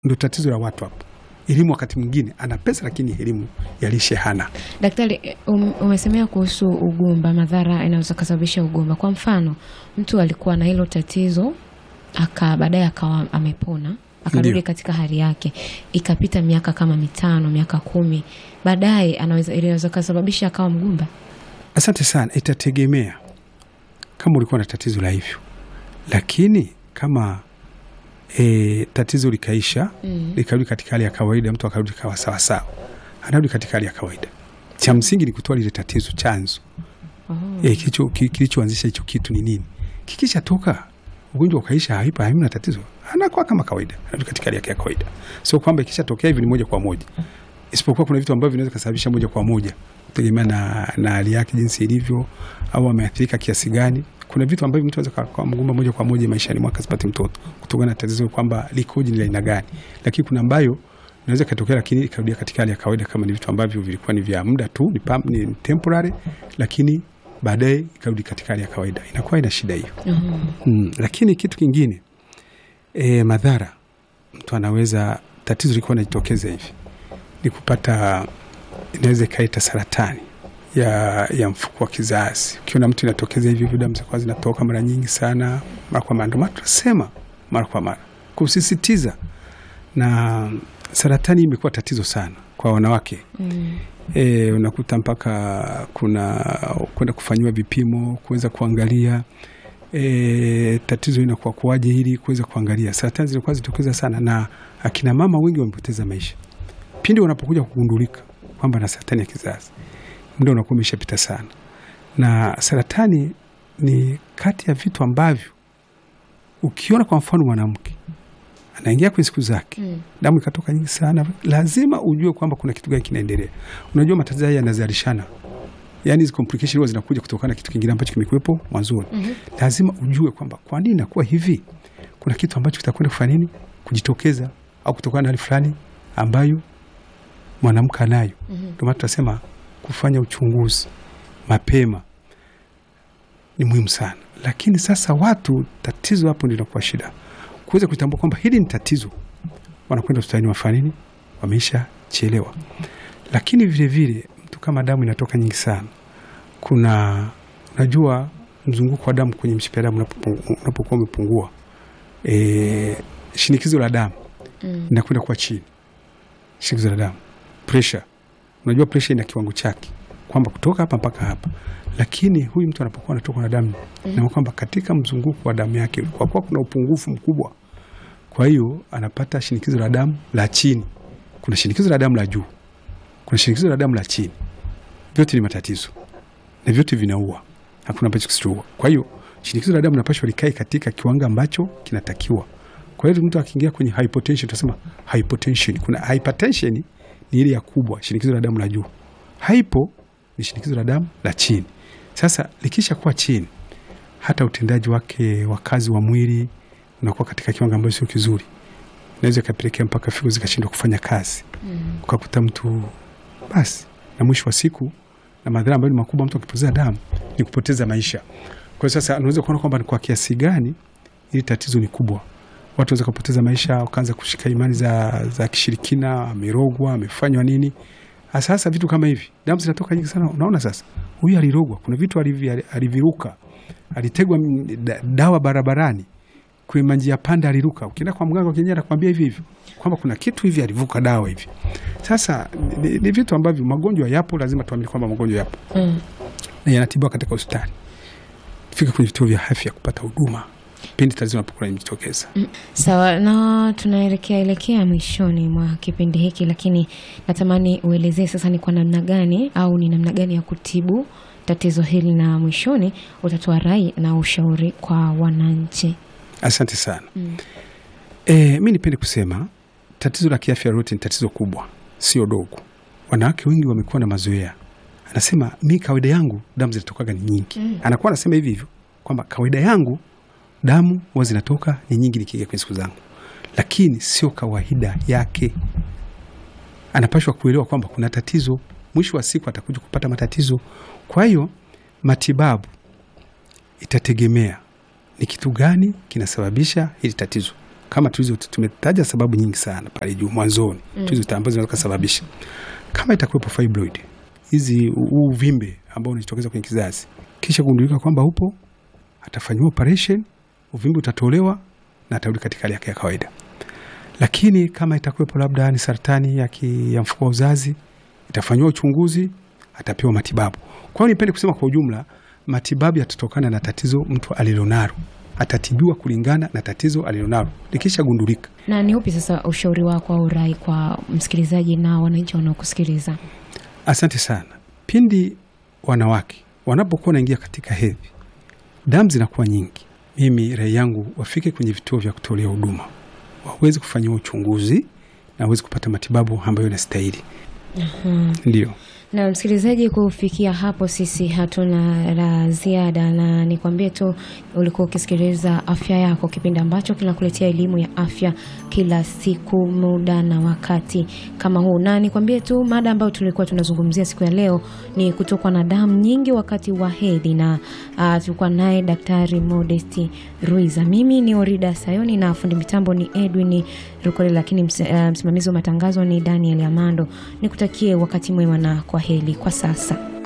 Ndo tatizo la watu hapo. Elimu wakati mwingine ana pesa, lakini elimu ya lishe hana. Daktari, um, umesemea kuhusu ugumba, madhara inaweza kusababisha ugumba. Kwa mfano, mtu alikuwa na hilo tatizo aka baadaye akawa amepona akarudi Ndiyo. katika hali yake, ikapita miaka kama mitano, miaka kumi, baadaye anaweza inaweza kusababisha akawa mgumba. Asante sana. Itategemea kama ulikuwa na tatizo la hivyo, lakini kama e, tatizo likaisha Mm. likarudi katika hali ya kawaida, mtu akarudi kawa sawasawa, anarudi katika hali ya kawaida. Cha msingi ni kutoa lile tatizo, chanzo Oh. e, kilicho ki- kilichoanzisha hicho kitu ni nini. Kikisha toka ugonjwa ukaisha, haipa hamna tatizo, anakuwa kama kawaida, anarudi katika hali yake ya kawaida. Sio kwamba ikisha tokea hivi ni moja kwa moja, isipokuwa kuna vitu ambavyo vinaweza kusababisha moja kwa moja kutegemea na, na hali yake jinsi ilivyo, au ameathirika kiasi gani. Kuna vitu ambavyo mtu anaweza kuwa mgumba moja kwa moja maishani mwake asipate mtoto kutokana na tatizo kwamba likoje, ni la aina gani, lakini kuna ambayo inaweza ikatokea, lakini ikarudia katika hali ya kawaida, kama ni vitu ambavyo vilikuwa ni vya muda tu, ni, pam, ni temporary, lakini baadaye ikarudi katika hali ya kawaida, inakuwa ina shida hiyo. Mhm. Mm, lakini kitu kingine e, madhara mtu anaweza tatizo likuwa najitokeza hivi ni kupata, inaweza ikaleta saratani ya, ya mfuko wa kizazi. Ukiona mtu inatokeza hivi hivi, damu zinakuwa zinatoka mara nyingi sana, mara kwa mara. Ndio maana tunasema mara kwa mara kusisitiza, na saratani imekuwa tatizo sana kwa wanawake. Mm. E, unakuta mpaka kuna kwenda kufanyiwa vipimo kuweza kuangalia e, tatizo inakuwa kuwaje, ili kuweza kuangalia. Saratani zinakuwa zitokeza sana, na akina mama wengi wamepoteza maisha pindi wanapokuja kugundulika kwamba na saratani ya kizazi. Muda unakuwa umeshapita sana, na saratani ni kati ya vitu ambavyo ukiona kwa mfano mwanamke anaingia kwenye siku zake Mm. damu ikatoka nyingi sana, lazima ujue kwamba kuna kitu gani kinaendelea. Unajua matatizo haya yanazalishana, yani hizi complication huwa zinakuja kutokana na kitu kingine ambacho kimekuwepo mwanzoni. Mhm. Lazima ujue kwamba kwa nini inakuwa hivi, kuna kitu ambacho kitakwenda kufanya nini, kujitokeza au kutokana na hali fulani ambayo mwanamke anayo. Mhm. Ndio maana tunasema kufanya uchunguzi mapema ni muhimu sana, lakini sasa watu, tatizo hapo ndio inakuwa shida, kuweza kutambua kwamba hili ni tatizo, wanakwenda hospitalini wafanya nini, wameisha chelewa. Lakini vile vile mtu kama damu inatoka nyingi sana, kuna unajua mzunguko wa damu kwenye mshipa ya damu unapopungu- unapokuwa umepungua, e, shinikizo la damu Mm. inakwenda kuwa chini, shinikizo la damu, pressure. Unajua pressure ina kiwango chake kwamba kutoka hapa mpaka hapa, lakini huyu mtu anapokuwa anatoka na damu Mm. na kwamba katika mzunguko wa damu yake kwa kuwa kuna upungufu mkubwa, kwa hiyo anapata shinikizo la damu la chini. Kuna shinikizo la damu la juu, kuna shinikizo la damu la chini. Vyote ni matatizo na vyote vinaua, hakuna ambacho kisichoua. Kwa hiyo shinikizo la damu napashwa likae katika kiwango ambacho kinatakiwa. Kwa hiyo mtu akiingia kwenye hypotension, tunasema hypotension. Kuna hypertension ni ile ya kubwa, shinikizo la damu la juu. Hypo ni shinikizo la damu la chini. Sasa likisha kuwa chini, hata utendaji wake wa kazi wa mwili unakuwa katika kiwango ambacho sio kizuri, inaweza ikapelekea mpaka figo zikashindwa kufanya kazi, Mm. ukakuta mtu basi, na mwisho wa siku, na madhara ambayo ni makubwa, mtu akipoteza damu ni kupoteza maisha. Kwa hiyo sasa unaweza kuona kwamba ni kwa kiasi gani ili tatizo ni kubwa. Watu wanaweza kupoteza maisha, wakaanza kushika imani za, za kishirikina, amerogwa, amefanywa nini. Sasa vitu kama hivi, damu zinatoka nyingi sana. Unaona sasa, huyu alirogwa, kuna vitu alivi- aliviruka, alitegwa mm, da- dawa barabarani kwenye manjia panda aliruka. Ukienda kwa mganga wa kienyeji anakuambia hivi hivi kwamba kuna kitu hivi alivuka dawa hivi. Sasa ni, ni, ni vitu ambavyo magonjwa yapo, lazima tuamini kwamba magonjwa yapo Mm. na yanatibiwa katika hospitali. Fika kwenye vituo vya afya kupata huduma pindi tatizo linapokuwa limejitokeza. Sawa, na tunaelekea elekea mwishoni mwa kipindi hiki, lakini natamani uelezee sasa ni kwa namna gani au ni namna gani ya kutibu tatizo hili, na mwishoni utatoa rai na ushauri kwa wananchi. Asante sana. Mm. E, mi nipende kusema tatizo la kiafya lolote ni tatizo kubwa, sio dogo. Wanawake wengi wamekuwa na mazoea, anasema mi kawaida yangu damu zinatokaga ni nyingi. Mm. Anakuwa anasema hivi hivyo kwamba kawaida yangu damu huwa zinatoka ni nyingi nikiingia kwenye siku zangu, lakini sio kawaida yake. Anapashwa kuelewa kwamba kuna tatizo, mwisho wa siku atakuja kupata matatizo. Kwa hiyo matibabu itategemea ni kitu gani kinasababisha hili tatizo. kama tulizo tumetaja sababu nyingi sana pale juu mwanzoni mm. tulizo ambazo zinaweza kusababisha kama itakuwepo fibroid hizi huu uvimbe ambao unajitokeza kwenye kizazi, kisha kugundulika kwamba upo, atafanyiwa operation, uvimbe utatolewa na atarudi katika hali yake ya kawaida. Lakini kama itakuwepo labda ni saratani ya, ki, ya mfuko wa uzazi, itafanyiwa uchunguzi, atapewa matibabu. Kwa hiyo nipende kusema kwa ujumla, matibabu yatatokana na tatizo mtu alilonalo, atatibiwa kulingana na tatizo alilonalo likishagundulika. Na ni upi sasa ushauri wako au rai kwa msikilizaji na wananchi wanaokusikiliza? Asante sana. Pindi wanawake wanapokuwa wanaingia katika hedhi, damu zinakuwa nyingi, mimi rai yangu wafike kwenye vituo vya kutolea huduma, waweze kufanyiwa uchunguzi na waweze kupata matibabu ambayo inastahili. Ndio. Na msikilizaji, kufikia hapo sisi hatuna la ziada, na nikwambie tu ulikuwa ukisikiliza Afya Yako, kipindi ambacho kinakuletea elimu ya afya kila siku, muda na wakati kama huu, na nikwambie tu mada ambayo tulikuwa tunazungumzia siku ya leo ni kutokwa na damu nyingi wakati wa hedhi, na uh, tulikuwa naye Daktari Modesti Ruiza. Mimi ni Orida Sayoni na fundi mitambo ni Edwin Rukole, lakini ms, uh, msimamizi wa matangazo ni Daniel Amando. Nikutakie wakati mwema na kwa heri kwa sasa.